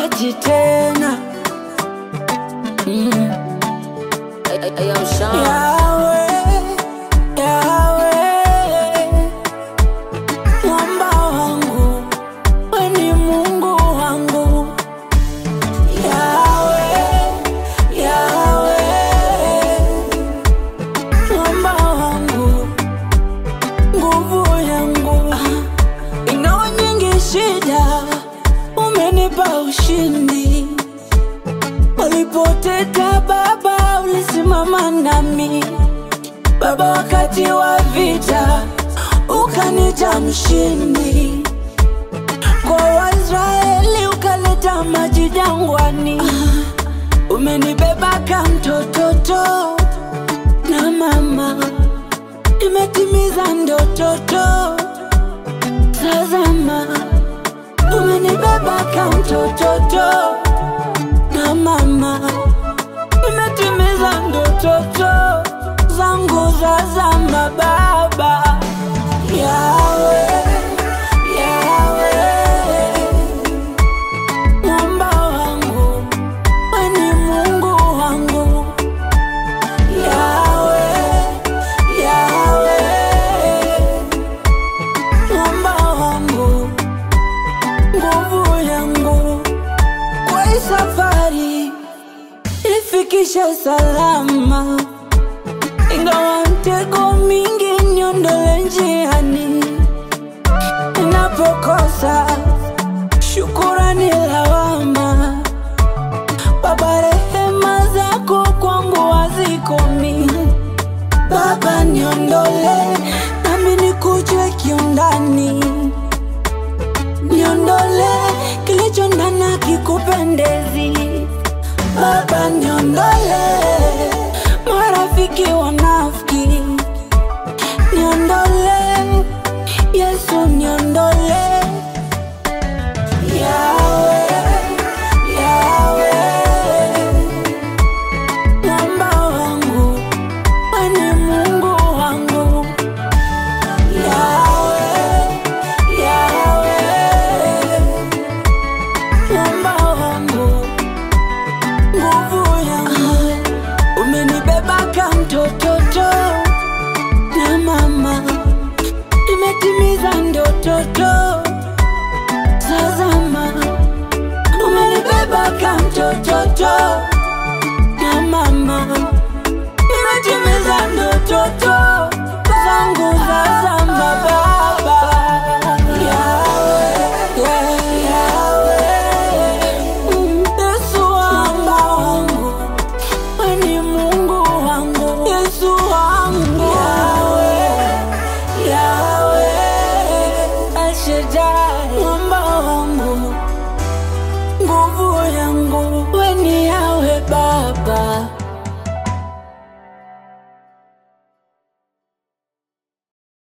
sikuachi tena mm. Yawe, Yawe, mwamba wangu, we ni Mungu wangu. Yawe, Yawe, mwamba wangu, nguvu yangu. Ingawa nyingi shida, umenipa ushindi. Walipoteta Baba, ulisimama nami Baba, wakati wa vita ukanita mshindi. Kwa Waisraeli ukaleta maji jangwani. Umenibeba kama mtototo na mama, nimetimiza ndototo. Tazama, umenibeba kama mtototo na mama, nimetimiza ndototo zangu za zama. Baba Yawe, Yawe, mwamba wangu, we ni Mungu wangu. Yawe, Yawe, mwamba wangu, nguvu yangu kwa hii safari ifikishe salama, ingawa mtego mingi niondole njiani, ninapokosa shukurani lawama. Baba, rehema zako kwangu hazikomi. Baba, niondole nami nikujue kiundani niondole kilicho ndani kikupendezi. Baba, niondole marafiki wanafiki, niondole Yesu, niondole Yawe, Yawe, mwamba wangu, we ni Mungu wangu. Yawe, Yawe, mwamba wangu, nguvu yangu, umenibeba kama mtototo na mama, nimetimiza ndototo. Tazama, umenibeba kama mtototo na mama, nimetimiza ndototo.